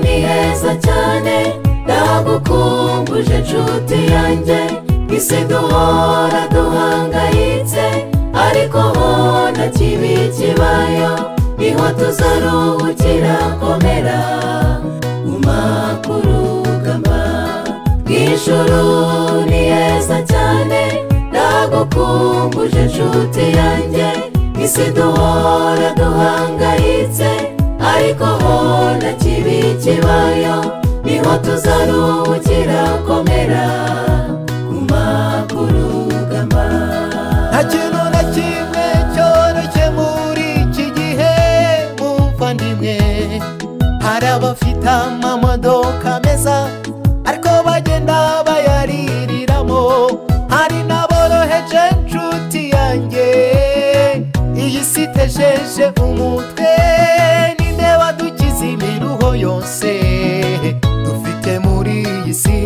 mwiza cyane ndagukumbuje nshuti yanjye isi duhora duhangayitse ariko ho na kibi kibayo niho tuzaruhukira komera guma ku rugamba bw'ijuru ni heza cyane ndagukumbuje nshuti yanjye isi duhora duhangayitse ariko ho na kibi kibayo niho tuzaruhukira komera guma ku rugamba nta kintu na kimwe cyoroshye muri iki gihe muvandimwe hari abafite amamodoka meza ariko bagenda bayaririramo hari n'aboroheje nshuti yanjye iyi si itejeje umutwe ninde wadukiza imiruho yose dufite muri iyi si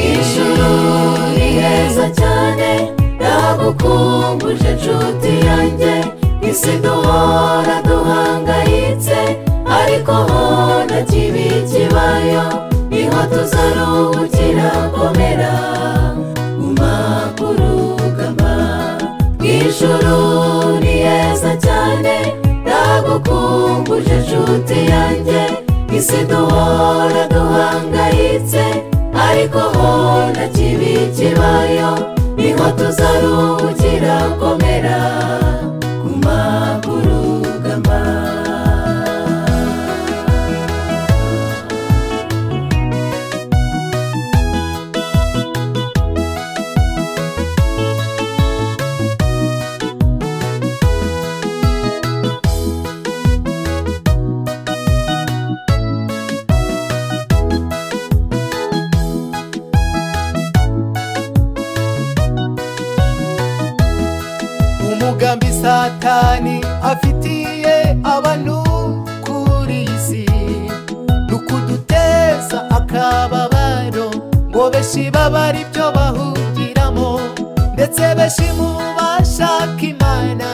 ijuru ni heza cyane ndagukumbuje nshuti yanjye isi duhora duhangayitse ariko ho na kibi kibayo niho tuzaruhukira komera guma ku rugamba ijuru ni heza cyane ndagukumbuje nshuti yanjye isi duhora duhangayitse ariko ho na kibi kibayo niho tuzaruhukira komera guma ku rugamba umugambi satani afitiye abantu kuri iyi si ni ukuduteza akababaro ngo beshi baba ari byo bahugiramo ndetse beshi mu bashaka imana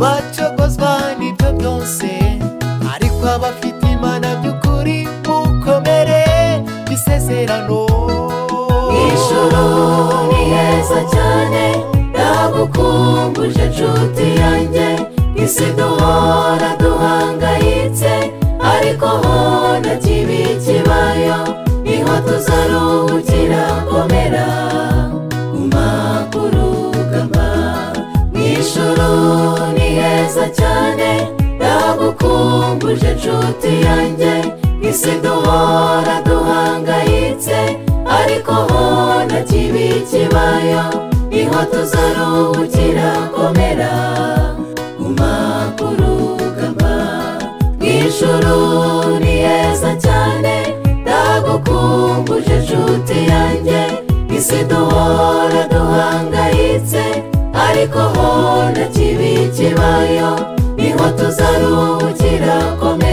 bacogozwa n'ibyo byose ariko abafite imana by'ukuri mukomere isezerano ijuru ni heza cyane ndagukumbuje nshuti yanjye isi duhora duhangayitse ariko ho na kibi kibayo niho tuzaruhukira komera guma ku rugamba mu ijuru ni heza cyane ndagukumbuje nshuti yanjye isi duhora duhangayitse ariko ho na kibi kibayo niho tuzaruhukira komera guma ku rugamba mu ijuru ni heza cyane ndagukumbuje nshuti yanjye isi duhora duhangayitse ariko ho na kibi kibayo niho tuzaruhukira komera